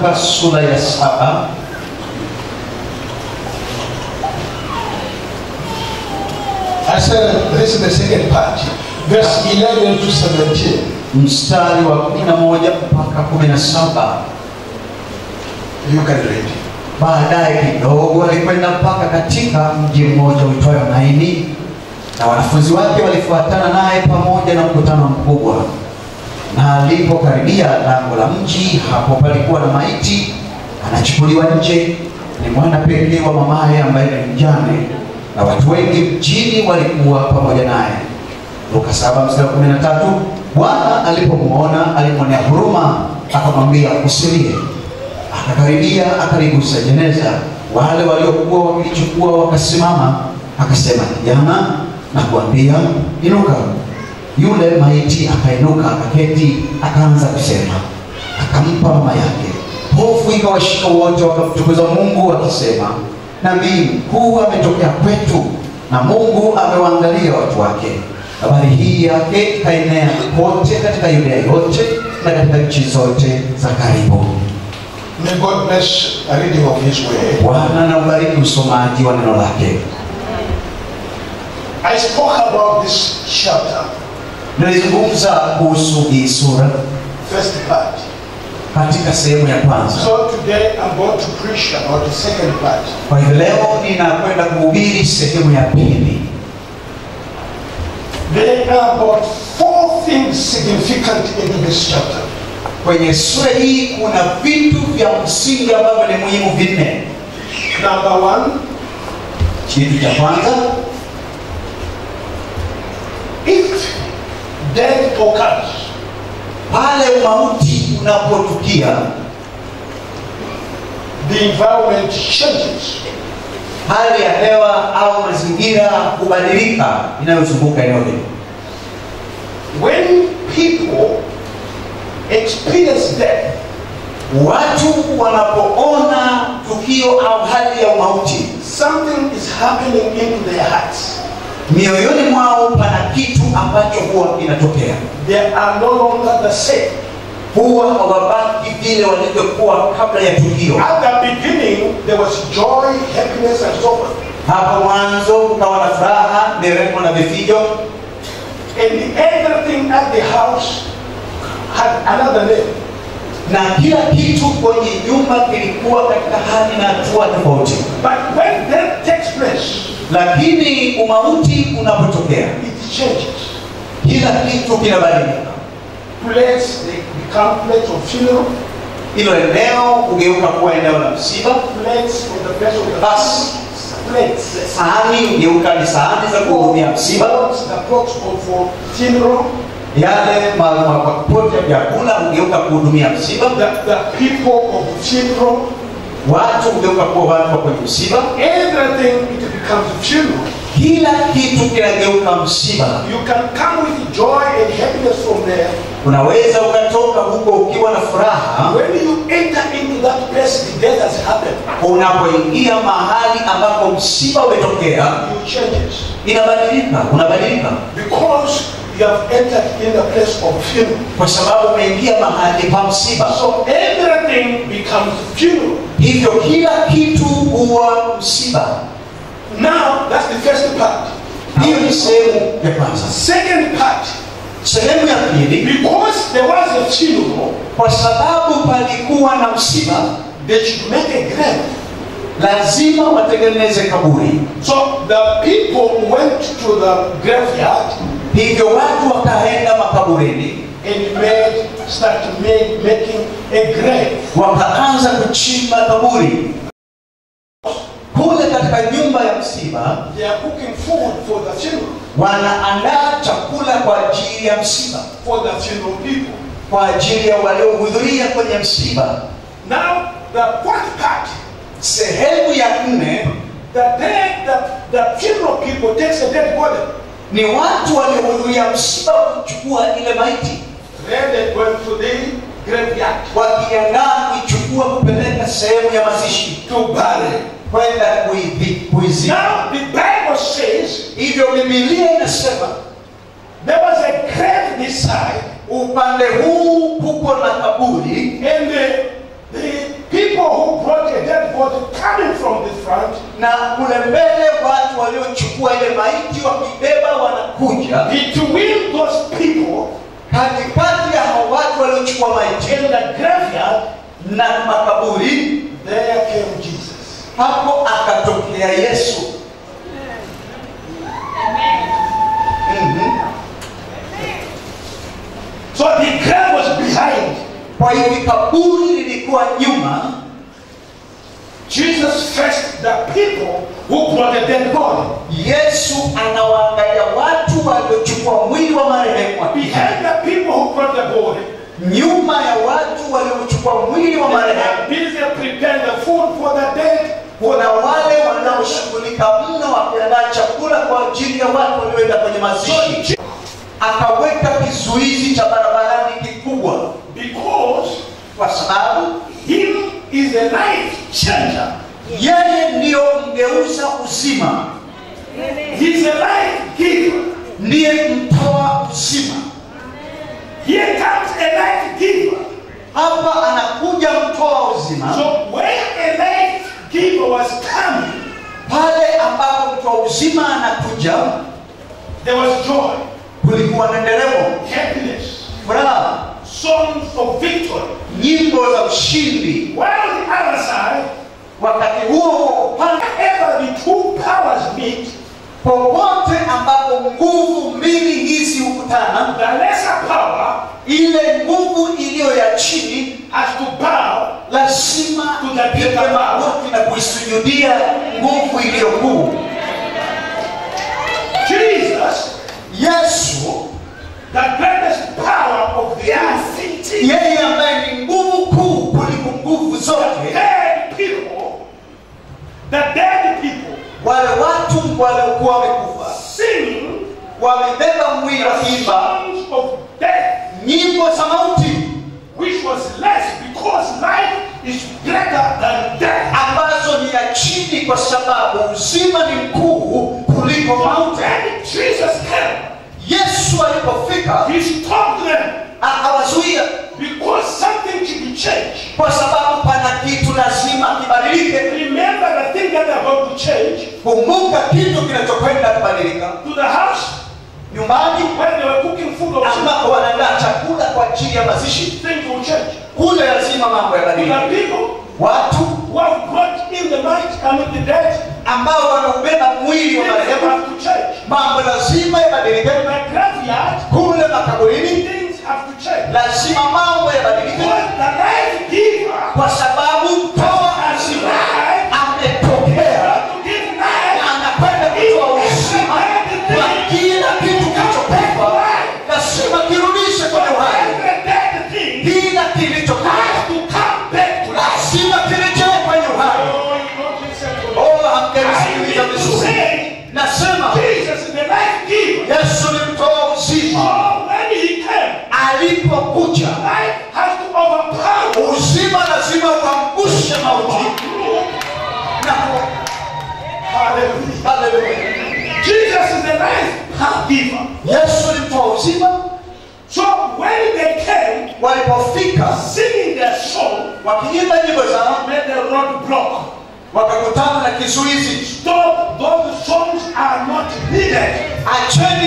Luka sura ya saba I said this is the second part, verse 11 to 17. mstari wa 11 mpaka 17. You can read. Baadaye kidogo alikwenda mpaka katika mji mmoja uitwayo Naini, na wanafunzi wake walifuatana naye pamoja na mkutano mkubwa. Na alipokaribia lango la mji, hapo palikuwa na maiti anachukuliwa nje, ni mwana pekee wa mamaye ambaye ni mjane, na watu wengi mjini walikuwa pamoja naye. Luka 7 mstari wa 13. Bwana alipomwona alimwonea huruma, akamwambia usilie. Akakaribia akaligusa jeneza, wale waliokuwa wakilichukua wakasimama. Akasema, kijana, na kuambia inuka. Yule maiti akainuka, akaketi, akaanza kusema. Akampa mama yake. Hofu ikawashika wote, wakamtukuza Mungu wakisema, nabii mkuu ametokea kwetu, na Mungu amewaangalia watu wake. Habari hii yake ikaenea kote katika Yudea yote na katika nchi zote za karibu. May God bless the reading of His word. Bwana na ubariki usomaji wa neno lake. I spoke about this chapter, Nilizungumza kuhusu hii sura first part. katika sehemu ya kwanza. So today I'm going to preach about the second part. Kwa hivyo leo ninakwenda kuhubiri sehemu ya pili. There are about four things significant in this chapter. Kwenye sura hii kuna vitu vya msingi ambavyo ni muhimu vinne. Number one, Kitu cha kwanza, if death occurs, pale umauti unapotukia, the environment changes. hali ya hewa au mazingira hubadilika inayozunguka eneo hilo. When people experience death, Watu wanapoona tukio au hali ya umauti, something is happening into their hearts. mioyoni mwao pana kitu ambacho huwa kinatokea. They are no longer the same. Huwa hawabaki vile walivyokuwa kabla ya tukio. At the beginning, there was joy, happiness, and so forth. Hapo mwanzo kukawa na furaha, nderemo na vifijo, And everything at the house had another name. na kila kitu kwenye nyumba kilikuwa katika hali na hatua tofauti. But when death takes place, Lakini umauti unapotokea, it changes. kila kitu kinabadilika. Place they become place of funeral, Hilo eneo hugeuka kuwa eneo la msiba, place for the place of the Basi. plates. sahani hugeuka ni sahani za kuhudumia msiba, Pots, the pots of for funeral, yale ma- ma- makoti ya vyakula hugeuka kuhudumia msiba, the, the people of funeral, watu hugeuka kuwa watu wa kwenye msiba, everything it becomes a funeral. kila kitu kinageuka msiba. You can come with joy and happiness from there. Unaweza ukatoka huko ukiwa na furaha, When you enter into that place, the death has happened. unapoingia mahali ambapo msiba umetokea, You changes inabadilika, unabadilika because you have entered in the place of funeral. kwa sababu umeingia mahali pa msiba. So everything becomes funeral. Hivyo kila kitu huwa msiba. Now that's the first part. Hiyo ni sehemu ya kwanza. Second part, Sehemu ya pili, because there was a funeral, kwa sababu palikuwa na msiba, they should make a grave. lazima watengeneze kaburi. So the people went to the graveyard Hivyo watu wakaenda makaburini, and made start make, making a grave. wakaanza kuchimba kaburi kule katika nyumba ya msiba. They are cooking food for the funeral, Wanaandaa chakula kwa ajili ya msiba, for the funeral people. kwa ajili ya waliohudhuria kwenye msiba. Now the fourth part, Sehemu ya nne the dead, the, the funeral people takes a dead body. ni watu waliohudhuria msiba kuchukua ile maiti, Then they went to the graveyard wakiandaa kuichukua kupeleka sehemu ya mazishi, to bury. kwenda kuivi- kuizika. Now the Bible says Hivyo Biblia inasema there was a grave this side, upande huu kuko na kaburi and the, the people who brought a dead body coming from the front, na kule mbele watu waliochukua ile maiti wakibeba wanakuja between those people katikati ya hao watu waliochukua maiti in the graveyard, na makaburi there came Jesus. hapo akatokea yesu Mhm. So the grave was behind. kwa hivi kaburi lilikuwa nyuma Jesus faced the people who brought a dead body. yesu anawaangalia watu waliochukua mwili wa marehemu Behind the people who brought the body, nyuma ya watu waliochukua mwili wa they marehemu are busy preparing the food for the dead. kuna wale wanaoshughulika mno wakiandaa chakula kwa ajili ya watu walioenda kwenye mazishi akaweka kizuizi cha barabarani kikubwa Because kwa sababu him is a life changer. yeye ndiyo mgeuza uzima He's a life giver. ndiye mtoa uzima Here comes a life giver. hapa anakuja mtoa uzima So when a life giver was coming, pale ambapo mtoa uzima anakuja there was joy, kulikuwa na nderemo happiness, furaha songs of victory. nyimbo za ushindi While on the other side, wakati huo huo upande whenever the two powers meet, popote ambapo nguvu mbili hizi hukutana the lesser power ile nguvu iliyo ya chini has to bow lazima ipige magoti na kuisujudia nguvu iliyo kuu Jesus, yesu the greatest power of the earth. yeye ambaye ni nguvu kuu kuliko nguvu The zote dead people, the dead people wale watu waliokuwa wamekufa sing wamebeba mwili the wakiimba songs of death, nyimbo za mauti which was less because life is greater than death. ambazo ni ya chini kwa sababu uzima ni mkuu kuliko mauti When Jesus came, yesu alipofika he stopped them akawazuia because something should be changed. kwa sababu pana kitu lazima kibadilike Remember the thing that are about to change kumbuka kitu kinachokwenda kubadilika to the house nyumbani when they were cooking food or something. ambako wanaandaa chakula kwa ajili ya mazishi Things will change. kule lazima mambo The yabadilike people watu who have brought in the might and with the dead, ambao wanaubeba mwili wa things marehemu have to change. mambo lazima yabadilike In the graveyard, kule makaburini things have to change. lazima mambo yabadilike Because the life giver kwa sababu mtoa has uzima life ametokea to give life. na anakwenda kutoa uzima kwa kila kitu kilichokufa lazima kirudishe kwenye uhai Every dead thing kila kilichokufa has to come back to life. lazima kirejee kwenye uhai Oh, you don't listen to me. oh I hamjanisikiliza need to vizuri say, nasema Jesus is the life giver. yesu ni mtoa uzima Oh, when he came, alipokuja life has to overpower. uzima lazima uangushe mauti na ku- Hallelujah. Haleluya. Jesus is the life giver. yesu ni mtoa uzima So when they came, walipofika singing their song, wakiimba nyimbo zao made the road block. wakakutana na kizuizi Stop, those songs are not needed. acheni